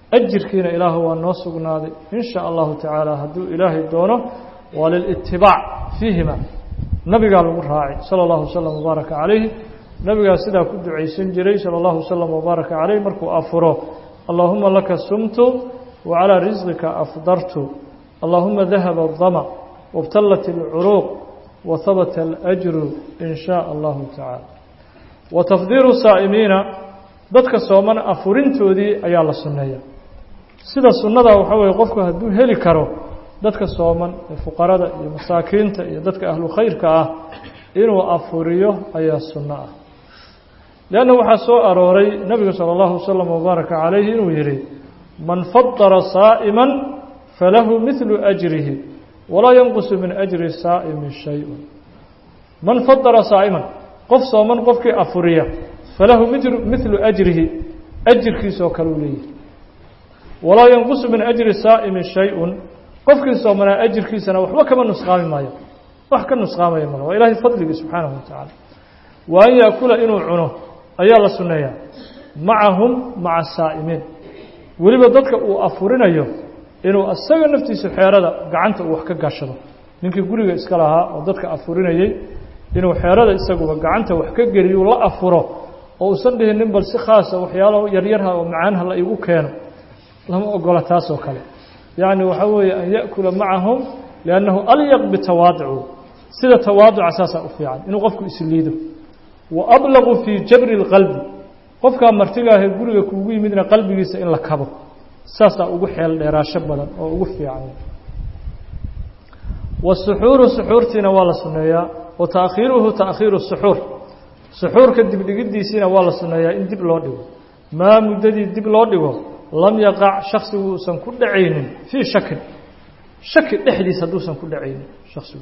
Speaker 1: ajirkiina ilaahu waa noo sugnaaday in sha allahu tacaala hadduu ilaahay doono waa lilitibaac fiihima nabigaa lagu raacay sala allahu wasalam wabaaraka calayhi nabigaa sidaa ku ducaysan jiray sala allahu wasalam wabaaraka calayh markuu afuro allaahuma laka sumtu wa calaa risqika afdartu allaahuma dahaba adama wabtallat alcuruuq wa habata alajru in shaa allahu tacaala wa tafdiiru saa'imiina dadka sooman afurintoodii ayaa la sunneeya sida sunnada waxaa weeye qofku hadduu heli karo dadka sooman ee fuqarada iyo masaakiinta iyo dadka ahlu khayrka ah inuu afuriyo ayaa sunno ah leanna waxaa soo arooray nebigu sala allahu wasalam wabaaraka calayhi inuu yidhi man fadara saa'iman falahu midlu ajrihi walaa yanqusu min ajri saa'imi shay-un man fadara saa'iman qof sooman qofkii afuriya falahu midlu ajrihi ajirkiisoo kale uu leeyahay walaa yanqusu min ajri saa'imi shay-un qofkii soomanaa ajirkiisana waxba kama nusqaami maayo wax ka nusqaamaya male waa ilaahay fadligii subxaanahu wa tacaala wa an yaakula inuu cuno ayaa la sunneeyaa macahum maca saa'imiin weliba dadka uu afurinayo inuu asaga naftiisa xeerada gacanta uu wax ka gashado ninkii guriga iska lahaa oo dadka afurinayey inuu xeerada isaguba gacanta wax ka geliyo la afuro oo uusan dhihin nin bal si khaasa waxyaalo yaryarha oo macaanha la igu keeno lama ogola taas oo kale yacni waxaa weeye an ya'kula macahum liannahu alyaq bitawaaducu sida tawaaduca saasaa u fiican inuu qofku isliido wa ablaqu fii jabri اlqalbi qofkaa martigaahee guriga kuugu yimidna qalbigiisa in la kabo saasaa ugu xeel dheeraasho badan oo ugu fiican wasuxuuru suxuurtiina waa la sunneeyaa wa taakhiiruhu taakhiiru suxuur suxuurka dibdhigidiisiina waa la sunneeyaa in dib loo dhigo maa muddadii dib loo dhigo lam yaqac shaksigu uusan ku dhacaynin fii shakin shaki dhexdiis hadduusan ku dhacaynin shaksigu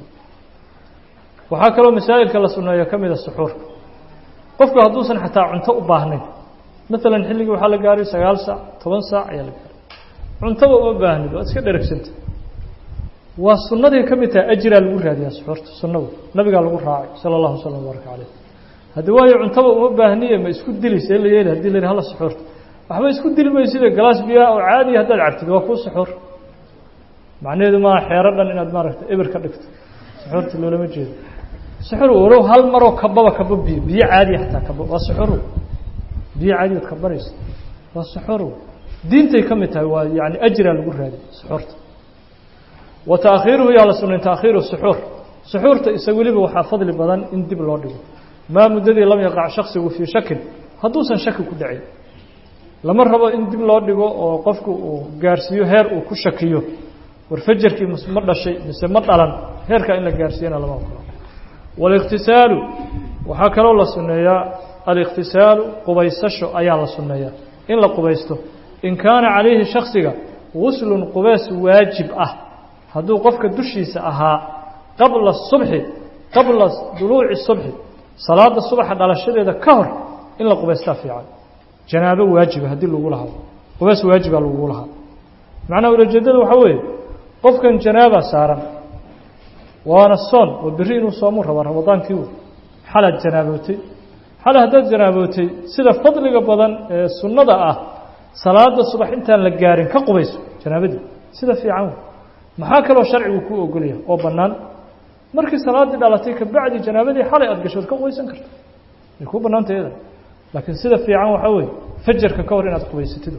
Speaker 1: waxaa kaloo masaa'ilka la sunneeya ka mida suxuurka qofku hadduusan xataa cunto u baahnayn maalan xilligii waxaa la gaaray sagaal saac toban saac ayaa la gaaray cuntaba uma baahnid waad iska dheregsanta waa sunnaday ka mid tahay ajiraa lagu raadiyaa suxuurta sunnadu nabigaa lagu raacay sala allahu wasalam baaraka caleyh haddii waayo cuntaba uma baahniye ma isku dili see la yeeli hadii la yidhi hala suxuurta waxba isku dili maysida galaas biyaa oo caadiya haddaad cabtid waa kuu suxuur macnaheedu maaha xeero dhan inaad maaragta eber ka dhigto suxuurta loolama jeedo suxur walow hal maroo kababa kabo biyo biyo caadiya xataa kabo waa suxur biyo caadiyaad kabaraysa waa suxur diintay ka mid tahay waa yani ajraa lagu raadiy suxuurta wa taakhiiruhu yaa la sunnay taakhiiru suxuur suxuurta isa weliba waxaa fadli badan in dib loo dhigo maa muddadii lam yaqac shaksigu fii shakin hadduusan shaki ku dhacin lama rabo in dib loo dhigo oo qofku uu gaarsiiyo heer uu ku shakiyo war fajarkii ma dhashay mise ma dhalan heerkaa in la gaarsiiyana lama ogolo waalikhtisaalu waxaa kaloo la sunneeyaa alikhtisaalu qubaysasho ayaa la sunneeyaa in la qubaysto in kaana calayhi shaksiga guslun qubays waajib ah hadduu qofka dushiisa ahaa qabla subxi qabla duluuci subxi salaada subaxa dhalashadeeda ka hor in la qubaystaa fiican janaabo waajiba haddii lagu lahaa qubays waajiba lagu lahaa macnaha ulajeedada waxaa weeye qofkan janaaba saaran waana soon oo berri inuu soomuu rabaa ramadaankii wey xalaad janaabootay xale haddaad janaabootay sida fadliga badan ee sunnada ah salaada subax intaan la gaarin ka qubayso janaabadii sida fiican wey maxaa kaloo sharcigu kuu ogolyahay oo bannaan markii salaaddii dhalatay kabacdi janaabadii xalay aada gashood ka qubaysan karta way kuu bannaanta iyada laakiin sida fiican waxaa weeye fajarka ka hor inaad qubaysatid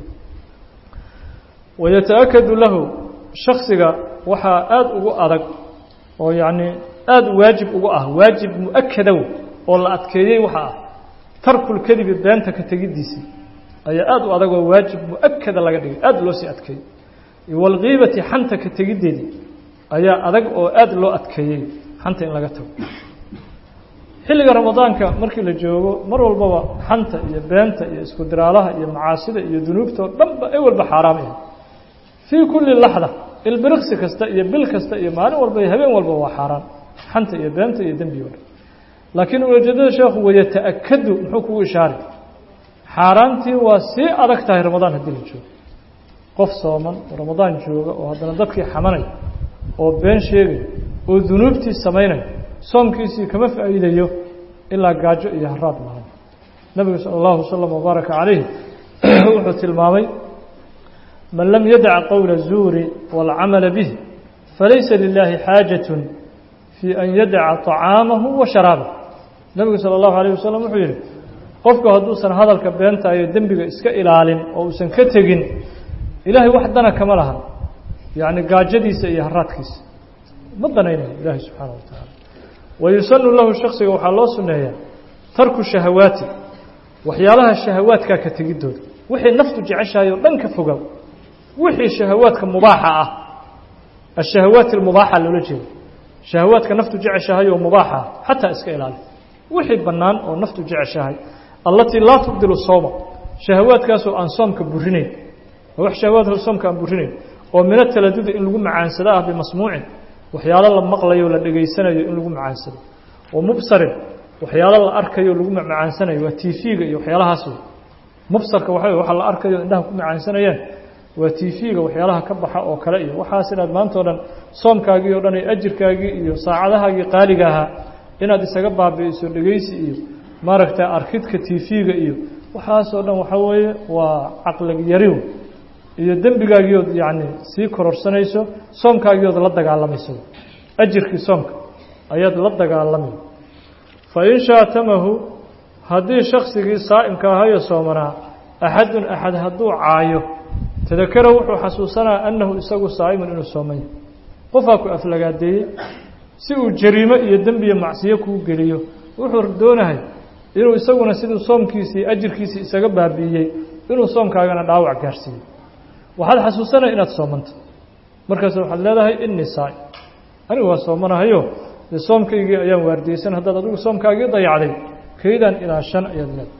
Speaker 1: wayata-akadu lahu shaksiga waxaa aada ugu adag oo yacni aada waajib ugu ah waajib mu-akadow oo la adkeeyey waxa ah tarkulkadibi beenta ka tegiddiisii ayaa aada u adag oo waajib mu-akada laga dhigay aada loo sii adkeeyey waalkiibati xanta ka tegiddeedii ayaa adag oo aada loo adkeeyey xanta in laga tago xilliga ramadaanka markii la joogo mar walbaba xanta iyo beenta iyo isku diraalaha iyo macaasida iyo dunuubta oo dhanba ay walba xaaraam ah fii kulli laxda ilbiriqsi kasta iyo bil kasta iyo maalin walba iyo habeen walba waa xaaraan xanta iyo beenta iyo dembi o dhan laakiin ujeedada sheekhu wayata-akadu muxuu kugu ishaari xaaraantii waa sii adag tahay ramadaan haddii la joogo qof sooman oo ramadaan jooga oo haddana dadkii xamanay oo been sheegay oo dunuubtii samaynay soomkiisii kama faa'iidayo ilaa gaajo iyo haraad maahan nabigu sala allahu wasalam wabaaraka calayh wuxuu tilmaamay man lam yadac qowla zuuri wاlcamala bih falaysa lilahi xaajaة fii an yadaca طacaamahu wa sharaabah nebigu salى اllahu alayه wasalam wuxuu yihi qofku hadduusan hadalka beenta iyo dembiga iska ilaalin oo uusan ka tegin ilaahay wax dana kama lahan yacni gaajadiisa iyo haraadkiisa ma danaynayo ilaahay subxaana wa tacaala wayusanu lahu shaksiga waxaa loo suneeyaa tarku shahawaati waxyaalaha shahawaadkaa ka tegidooda wixii naftu jeceshahay oo dhan ka fogow wixii shahawaadka mubaaxa ah ashahawaat almubaaxa loola jeeda shahawaadka naftu jeceshahay oo mubaaxa ah xataa iska ilaali wixii bannaan oo naftu jeceshahay allatii laa tubdilu sowma shahawaadkaasoo aan soomka burinayn wax shahawaadka soomka aan burinayn oo mina taladudi in lagu macaansado ah bimasmuucin waxyaalo la maqlayo o la dhegaysanayo in lagu macaansado oo mubsarin waxyaalo la arkayo lagu macaansanayo waa tv-ga iyo waxyaalahaas wey mubsarka waxa waxa la arkayo indhaha ku macaansanayaan waa tv-ga waxyaalaha ka baxa oo kale iyo waxaas inaad maanta o dhan soomkaagii o dhan iyo ajirkaagii iyo saacadahaagii qaaliga ahaa inaad isaga baabi'iso dhegaysi iyo maaragta arkidka tv-ga iyo waxaasoo dhan waxaa weeye waa caqlig yariw iyo dembigaagiiood yacni sii kororsanayso soomkaagiood la dagaalamayso ajirkii soomka ayaad la dagaalamay fa in shaatamahu haddii shaksigii saa'imka ahayo soomanaa axadun axad hadduu caayo tadakara wuxuu xasuusanaa annahu isagu saa'imun inuu soomanya qofaa ku aflagaadeeyey si uu jariimo iyo dembiyo macsiyo kuu geliyo wuxuu doonahay inuu isaguna siduu soomkiisii ajirkiisii isaga baabi'iyey inuu soomkaagana dhaawac gaarsiiyo waxaad xasuusanaya inaad soomanto markaas waxaad leedahay innii saa'im anigu waa soomanahayo dee soomkaygii ayaan waardiyeysan haddaad adigu soomkaagii dayacday kaydaan ilaa shan ayaad leedahay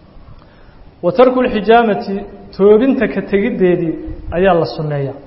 Speaker 1: wa tarku lxijaamati toobinta ka tegiddeedii ayaa la sunneeyaa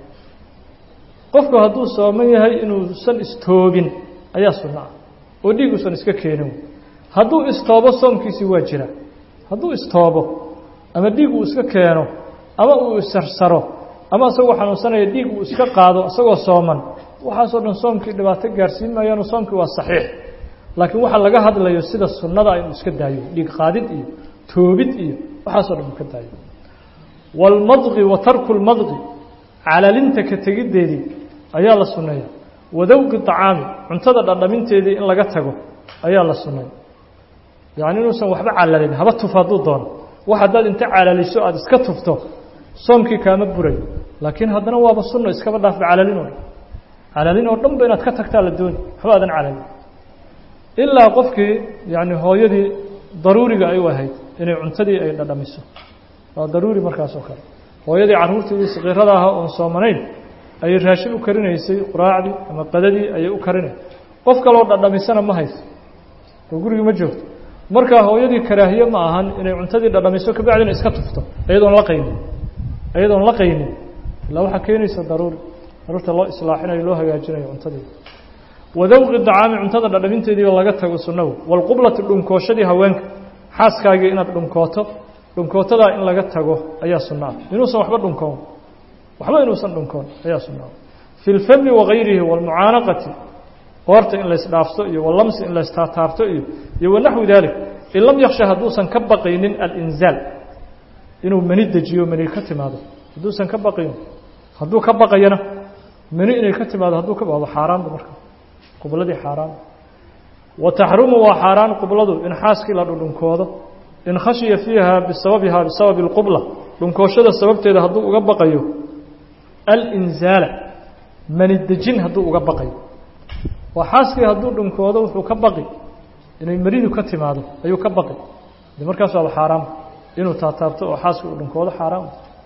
Speaker 1: qofku hadduu sooman yahay inuusan istoobin ayaa sunno ah oo dhiig uusan iska keenin hadduu istoobo soomkiisii waa jira hadduu istoobo ama dhiig uu iska keeno ama uu isarsaro ama isagoo xanuunsanaya dhiig uu iska qaado isagoo sooman waxaasoo dhan soomkii dhibaato gaarsiin maayaano soomkii waa saxiix laakiin waxaa laga hadlayo sida sunnada inuu iska daayo dhiig qaadid iyo toobid iyo waxaasoo dhan uu ka daayo waalmadqi wa tarku lmadqi calalinta ka tegiddeedii ayaa la sunneeya wadawqi طacaami cuntada dhadhaminteedii in laga tago ayaa la sunneeya yacni inuusan waxba calalin haba tuf hadduu doono wax haddaad inta calaliso aada iska tufto soomkii kaama burayo laakiin haddana waaba sunno iskaba dhaafba calalin oo dhan calalin oo dhan ba inaad ka tagtaa la dooni waxba aadan calalin ilaa qofkii yacni hooyadii daruuriga ay u ahayd inay cuntadii ay dhadhamiso waa daruuri markaas oo kale hooyadii carruurteedii sakiirada ahaa oon soomanayn ayay raashin u karinaysay quraacdii ama qadadii ayay u karinay qof kaloo dhadhamisana ma hayso oo gurigii ma joogto markaa hooyadii karaahiye ma ahan inay cuntadii dhadhamiso kabacdina iska tufto iyadoon la qaynin iyadoon la qaynin ilaa waxaa keenaysa daruuri daruurta loo islaaxinayo loo hagaajinayo cuntadii wadawqi dacaami cuntada dhadhaminteediiba laga tago sunnagu walqublati dhunkooshadii haweenka xaaskaagii inaad dhunkooto dhunkootadaa in laga tago ayaa sunno ah inuusan waxba dhunkoon waxba inuusan dhunkoon ayaa sunno ah fi lfami wagayrihi waalmucaanaqati qoorta in laysdhaafto iyo walamsi in laystaataabto iyo iyo wanaxwi dalik in lam yaksha hadduusan ka baqaynin alinzaal inuu mani dejiyo mani ka timaado hadduusan ka baqayn hadduu ka baqayana mani inay ka timaado hadduu ka baqdo xaaraanba marka qubladii xaaraan wa taxrumu waa xaaraan qubladu in xaaskii la dhudhunkoodo in khashiya fiiha bisababiha bisababi اlqubla dhunkooshada sababteeda hadduu uga baqayo alinzaala mani dejin hadduu uga baqayo waa xaaskii hadduu dhunkoodo wuxuu ka baqi inay maridu ka timaado ayuu ka baqi de markaas waaba xaaraam inuu taataabto oo xaaskii uu dhunkoodo xaaraam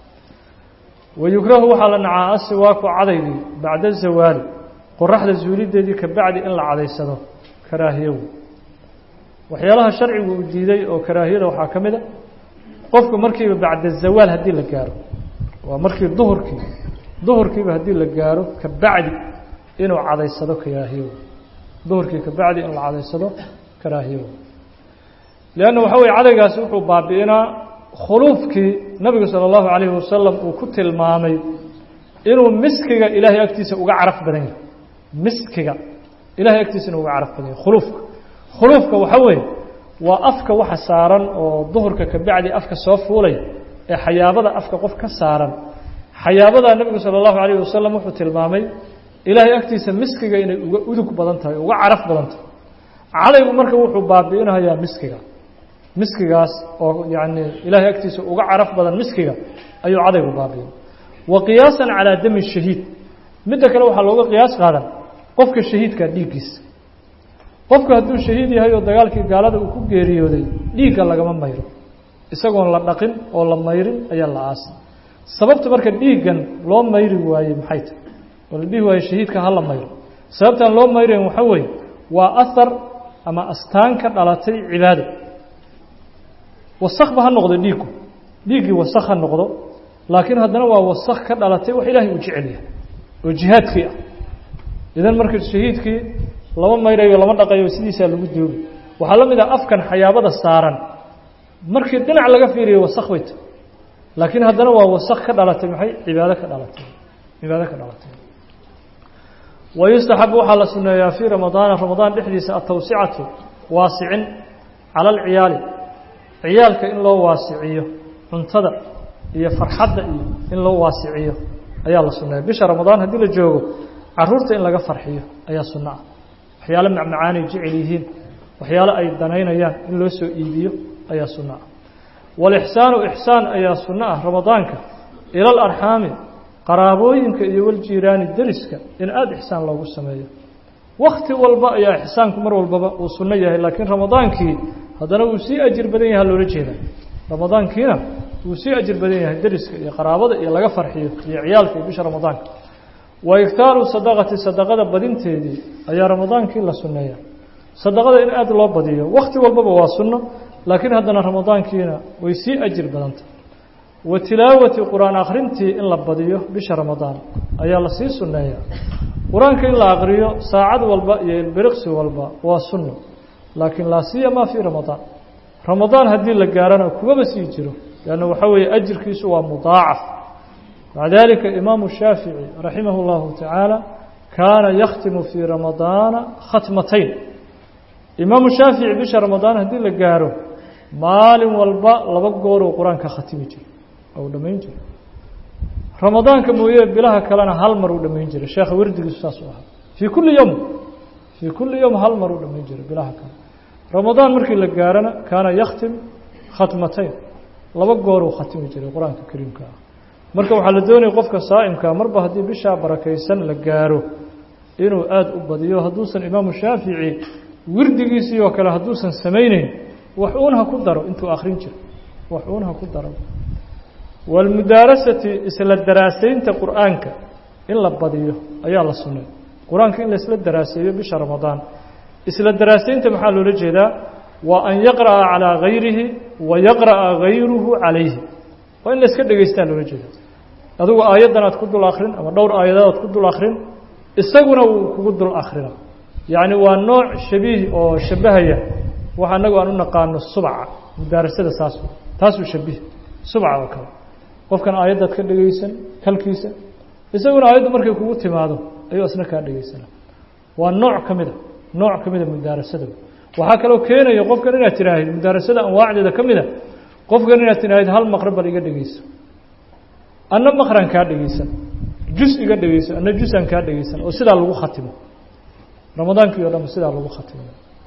Speaker 1: wayukrahu waxaa la nacaa asiwaaku cadaydii bacda zawaali qoraxda zuulideedii ka bacdi in la cadaysado karaahiyo waxyaalaha sharcigu uu diiday oo karaahiyada waxaa ka mid a qofku markiiba bacda zawaal haddii la gaaro waa markii duhurkii duhurkiiba haddii la gaaro ka bacdi inuu cadaysado karaahiyo duhurkii ka bacdi in la cadaysado karaahiyo leanna waxa weye cadaygaasi wuxuu baabi'inaa khuluufkii nabigu sala allahu calayhi wasalam uu ku tilmaamay inuu miskiga ilaahay agtiisa uga caraf badan yahay miskiga ilahay agtiisana uga caraf badan yahay khuluufka khuluufka waxa weeye waa afka waxa saaran oo duhurka ka bacdi afka soo fuulay ee xayaabada afka qof ka saaran xayaabadaa nebigu sala allahu calayh wasalam wuxuu tilmaamay ilaahay agtiisa miskiga inay uga udug badan tahay uga caraf badan tahay cadaygu marka wuxuu baabi'inayaa miskiga miskigaas oo yacni ilaahay agtiisa uga caraf badan miskiga ayuu cadaygu baabi'in wa qiyaasan calaa dami shahiid midda kale waxaa looga qiyaas qaadan qofka shahiidka dhiiggiisa qofku hadduu shahiid yahay oo dagaalkii gaalada uu ku geeriyooday dhiigga lagama mayro isagoon la dhaqin oo la mayrin ayaa la aasay sababta marka dhiiggan loo mayri waayey maxay tahy oo la dhihi waayo shahiidka ha la mayro sababtaan loo mayrayn waxaa weeye waa ahar ama astaan ka dhalatay cibaado wasakba ha noqdo dhiiggu dhiiggii wasak ha noqdo laakiin haddana waa wasak ka dhalatay wax ilaahay uu jecel yahay oo jihaadkii ah idan marka shahiidkii lama mayrayo lama dhaqayo sidiisaa lagu doogi waxaa la mid ah afkan xayaabada saaran markii dhinac laga fiiriyo wasak bay tahy laakiin haddana waa wasak ka dhalatay maxay cibaado ka dhalatay cibaado ka dhalatay wayustaxabu waxaa la suneeyaa fii ramadaana ramadaan dhexdiisa atawsicatu waasicin cala alciyaali ciyaalka in loo waasiciyo cuntada iyo farxadda iyo in loo waasiciyo ayaa la suneeya bisha ramadaan haddii la joogo caruurta in laga farxiyo ayaa sunno ah waxyaalo macmacaanay jecel yihiin waxyaalo ay danaynayaan in loo soo iibiyo ayaa sunno ah walixsaanu ixsaan ayaa sunno ah ramadaanka ila alarxaami qaraabooyinka iyo waljiiraani deriska in aada ixsaan loogu sameeyo wakti walba ayaa ixsaanku mar walbaba uu sunno yahay laakiin ramadaankii haddana wuu sii ajir badan yahay loola jeeda ramadaankiina wuu sii ajir badan yahay deriska iyo qaraabada iyo laga farxiyo iyo ciyaalka iyo bisha ramadaanka wa iktaaru sadaqati sadaqada badinteedii ayaa ramadaankii la sunneeya sadaqada in aada loo badiyo wakti walbaba waa sunno laakiin haddana ramadaankiina way sii ajir badantay wa tilaawati qur-aan akhrintii in la badiyo bisha ramadaan ayaa lasii sunneeya qur-aanka in la aqriyo saacad walba iyo ilbiriqsi walba waa sunno laakiin laa siyama fii ramadaan ramadaan haddii la gaarana kumaba sii jiro leanna waxaa weeye ajirkiisu waa mudaacaf maca dalika imaamu shaafici raximah اllahu tacaala kaana yakhtimu fii ramadaana khatmatayn imaamu shaafici bisha ramadaan haddii la gaaro maalin walba laba gooruu qur-aanka khatimi jiro ou dhammayn jiro ramadaanka mooye bilaha kalena hal mar uu dhammayn jiray sheekha wardigiisu saasuu ahaa fii kulli yowm fii kulli yowm hal mar uu dhammayn jiray bilaha kale ramadaan markii la gaarana kaana yakhtim khatmatayn laba gooruu khatimi jiray qur-aanka kariimka ah marka waxaa la doonaya qofka saa'imkaa marba haddii bishaa barakaysan la gaaro inuu aada u badiyo hadduusan imaamu shaafici wirdigiisii oo kale hadduusan samayneyn wax uun ha ku daro intuu akhrin jiro wax uun ha ku daro walmudaarasati isla daraasaynta qur'aanka in la badiyo ayaa la sunnay qur-aanka in laisla daraaseeyo bisha ramadaan isla daraasaynta maxaa loola jeedaa waa an yaqra'a calaa gayrihi wa yaqra'a gayruhu calayhi waa in la iska dhegaystaa loola jeeda adigu aayaddan aad ku dul akrin ama dhowr aayadood aad ku dul akrin isaguna wuu kugu dul akrina yacni waa nooc shabiih oo shabahaya waxa anagu aan u naqaano subca mudaarasada saas taasuu shabiih subca oo kale qofkan aayaddaad ka dhegaysan kalkiisa isaguna aayaddu markay kugu timaado ayuu isna kaa dhegaysana waa nooc ka mida nooc ka mida mudaarasada waxaa kaloo keenaya qofkan inaad tiraahid mudaarasada anwaacdeeda ka mida qofkan inaad tiraahid hal maqrab bal iga dhegayso anna maqran kaa dhegaysan jus iga dhegayso anna jusaan kaa dhegaysan oo sidaa lagu khatimo ramadaankii o dhan sidaa lagu khatimo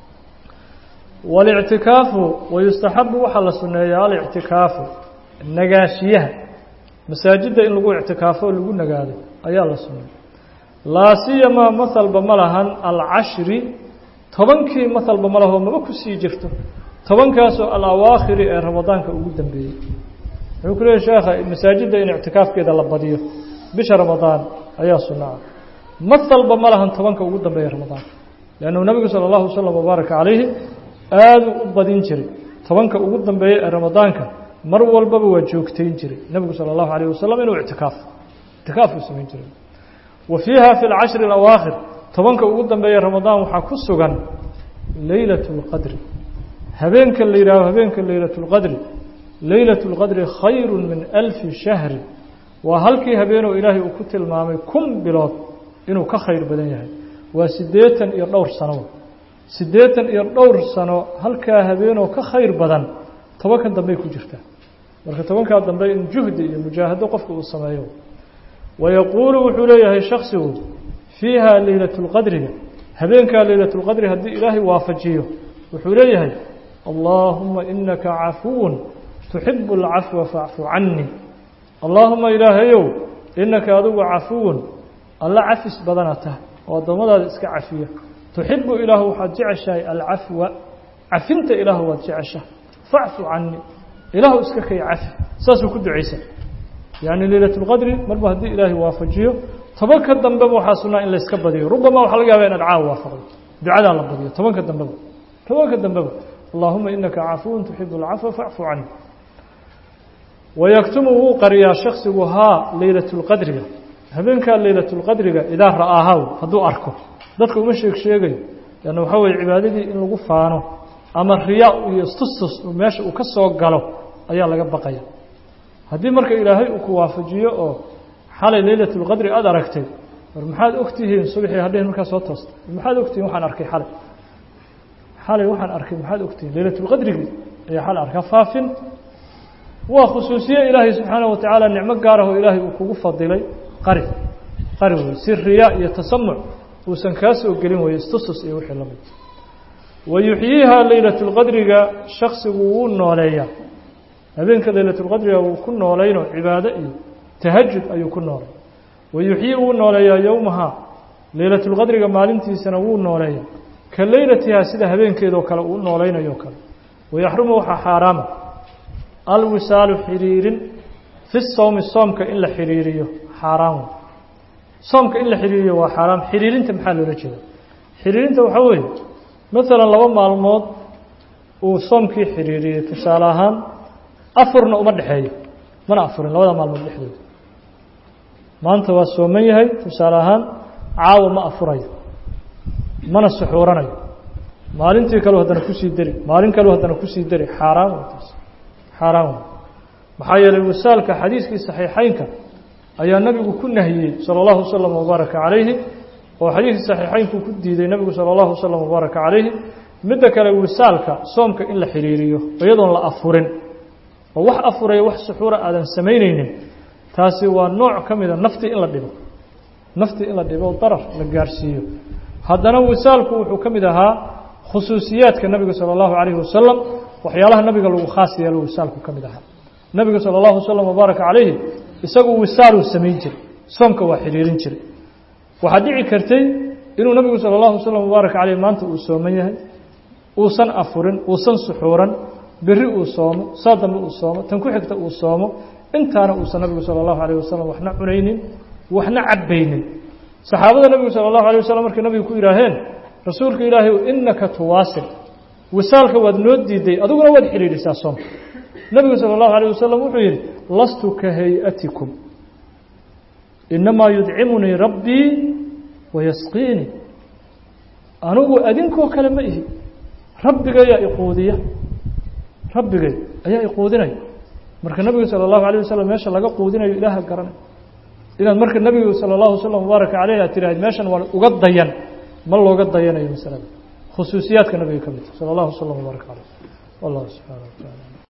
Speaker 1: walictikaafu wayustaxabu waxaa la suneeyaa alictikaafu nagaashiyaha masaajidda in lagu ictikaafo oo lagu nagaado ayaa la suneeya laa siyamaa mahalba ma lahan alcashri tobankii mahalba ma lahoo maba kusii jirto tobankaasoo alawaakhiri ee ramadaanka ugu dambeeyey wuxuu ku leeyahy sheekha masaajidda in ictikaafkeeda la badiyo bisha ramadaan ayaa sunno ah mahalba ma lahan tobanka ugu dambeeya ramadaanka leannu nabigu sala allahu wasalam wabaaraka calayhi aaduu u badin jiray tobanka ugu dambeeya ee ramadaanka mar walbaba waa joogtayn jiray nebigu sala allahu alayh wasalam inuu ictikaaf ictikaaf uu samayn jiray wa fiiha fi lcashri alawaakhir tobanka ugu dambeeya ramadaan waxaa ku sugan leylat اlqadri habeenka la yidhaaho habeenka leylat اlqadri leylat اlqadri khayru min alfi shahri waa halkii habeenoo ilaahay uu ku tilmaamay kun bilood inuu ka khayr badan yahay waa siddeetan iyo dhowr sano siddeetan iyo dhowr sano halkaa habeenoo ka khayr badan tobankan dambey ku jirtaa marka tobankaa dambe in juhdi iyo mujaahado qofka uu sameeyo wayaquulu wuxuu leeyahay shaksigu fiiha leylat lqadriga habeenkaa leylat lqadri haddii ilaahay waafajiyo wuxuu leeyahay allaahuma inaka cafuwun tuxibu alcafwa facfu canii allaahuma ilaahayow inaka adigu cafuwun alla cafis badana tahay oo addoommadaada iska cafiya tuxibu ilaahu waxaad jeceshahay alcafwa cafinta ilaahu waad jeceshahay facfu canii ilaahu iska kay cafi saasuu ku ducaysan yacni leylat lqadri marba haddii ilaahay waafajiyo tobanka dambeba waxaa sunnaa in layska badiyo rubama waxaa laga yaaba inaad caawa waafaqdo ducadaa la badiyo tobanka dambeba tobanka dambeba allahuma inaka cafuwun tuxibu alcafwa facfu canii wayaktumu wuu qariyaa shaksigu haa leylat lqadriga habeenkaa leylat lqadriga idaa ra'aahaw hadduu arko dadka uma sheeg sheegayo lanna waxaa weye cibaadadii in lagu faano ama riyaa iyo istustus meesha uu ka soo galo ayaa laga baqaya haddii marka ilaahay uu ku waafajiyo oo xalay leylat lqadri aada aragtay war maxaad ogtihiin subaxii hadheen markaa soo toosta maxaad ogtihiin waxaan arkay xalay xalay waxaan arkay maxaad ogtihiin leylat lqadrigii ayaa xalay arkaa faafin waa khusuusiye ilaahay subxaanaه wa tacaala nicmo gaarah oo ilaahay uu kugu fadilay qari qari wey si riyaa iyo tasamuc uusan kaa soo gelin weye istustus iyo wixii lamid wayuxyiiha leylat lqadriga shaksigu wuu nooleeyaa habeenka leylat lqadriga wuu ku nooleynoo cibaado iyo tahajud ayuu ku noolay wayuxyii wuu nooleeyaa yowmaha leylat lqadriga maalintiisana wuu nooleeyaa ka leylatihaa sida habeenkeedoo kale uu noolaynayo kale wayaxrumu waxaa xaaraama alwisaalu xiriirin fi sowmi soomka in la xiriiriyo xaaraan wey soomka in la xiriiriyo waa xaaraam xiriirinta maxaa loola jeeda xiriirinta waxaa weeye maalan laba maalmood uu soomkii xiriiriyey tusaale ahaan afurna uma dhexeeyo mana afurin labada maalmood dhexdooda maanta waa sooman yahay tusaale ahaan caawa ma afurayo mana suxuuranayo maalintii kaleu haddana kusii deri maalin kaleu haddana kusii deri xaaraan wey taas xaaraan wey maxaa yeelay wasaalka xadiiskii saxiixeynka ayaa nabigu ku nahiyey salى اllahu waslm wbaaraka calayhi oo xadiiskii saxiixeynku ku diiday nebigu salى اllahu waslm wbaaraka calayhi midda kale wisaalka soomka in la xiriiriyo iyadoon la afurin oo wax afuraya wax suxuura aadan samaynaynin taasi waa nooc ka mida naftii in la dhibo naftii in la dhibo darar la gaarhsiiyo haddana wisaalku wuxuu ka mid ahaa khusuusiyaadka nabiga salى اllahu calayhi wasalam waxyaalaha nabiga lagu khaas yeelo wisaalku ka mid ahaa nabiga salى اllahu waslm wbaaraka calayhi isagu wisaaluu samayn jiray soomka waa xiriirin jiray waxaa dhici kartay inuu nabigu salى اllahu waslm wbaaraka calayh maanta uu sooman yahay uusan afurin uusan suxuuran beri uu soomo saa dambe uu soomo tan ku xigta uu soomo intaana uusan nabigu salى اllahu alayh wasalam waxna cunaynin waxna cabbaynin saxaabada nabigu salى اllahu alيه waslm markay nabigu ku yidhaaheen rasuulka ilaahay inaka tuwaasil wisaalka waad noo diiday adiguna waad xidhiidhisaa soomka nebigu salى اllahu alيه wasalam wuxuu yidhi lastu ka hay-atikum inamaa yudcimunii rabbii wayasqiinii anigu adinkoo kale ma ihi rabbigayaa iquudiya rabbigay ayaa iquudinaya marka nebigu salى اllahu alيه wasalam meesha laga quudinayo ilaaha garanay inaad marka nebigu salى اllahu waslm wbaaraka calayh aad tirahayd meeshan waa uga dayan ma looga dayanayo masalada khusuusiyaadka nabiga ka midta salى اllahu waslm wbaaraka calayh wallahu subxaana wa taala